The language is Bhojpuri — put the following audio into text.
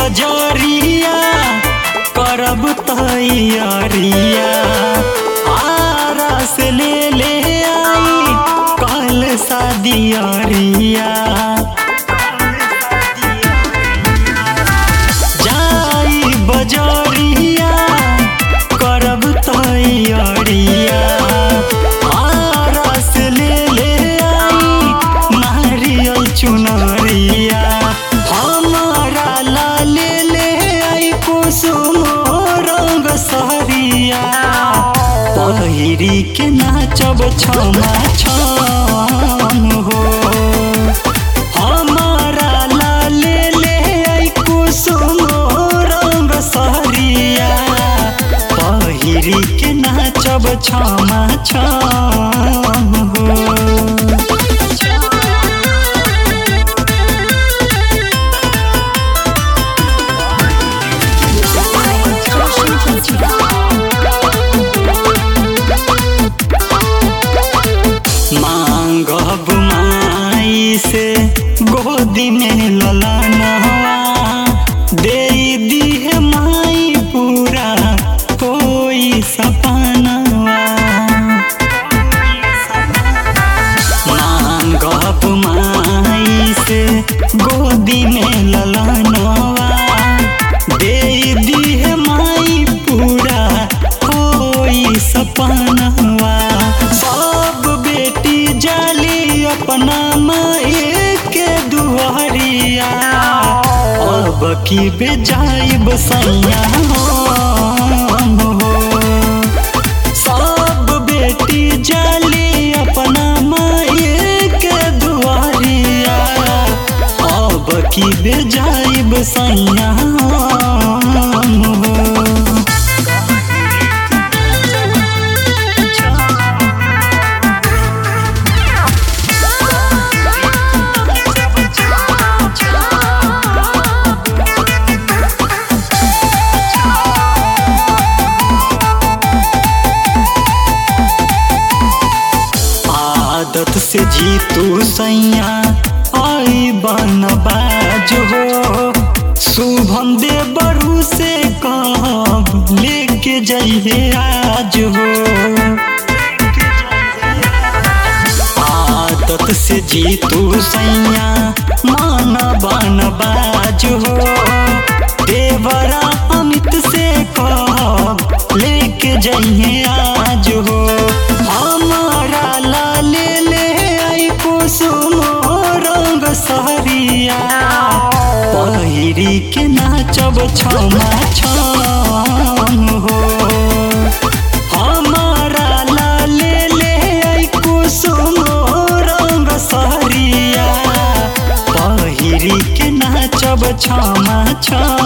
बजरिया करब तैयारिया आरा से ले ले आई कल शादियरिया जाई बजरिया करब तैयारिया आरा से ले ले आई नारियल चुनरिया हमारा ला ले ले आई कुसुम रंग सहरिया पहिरी के नाचब छमा छम हो हमारा ला ले ले आई कुसुम रंग सहरिया पहिरी के नाचब छमा छम हो मांगब माई से गोदी में ललनवा दे दी माई पूरा कोई सपनवा मांगब माई से गोदी में ललनवा दे दी माई पूरा कोई सपनवा सब बेटी जाली अपना माई के दुआरिया अब की बेजाइब सैया हम हो सब बेटी जाली अपना माई के दुआरिया अब की बेजाइब सैया हम हो आदत से जीतू सैया आई बन बाज हो शुभम दे बरू से कब लेके जाइए आज हो आदत से जीतू सैया मान बन बाज हो देवरा अमित से कब लेके जाइए आज हो हमारा ला ले ले आई कुसुम रंग सहरिया पहिरी के नाचब छमा छम हो हमारा ला ले ले आई कुसुम रंग सहरिया पहिरी के नाचब छमा छम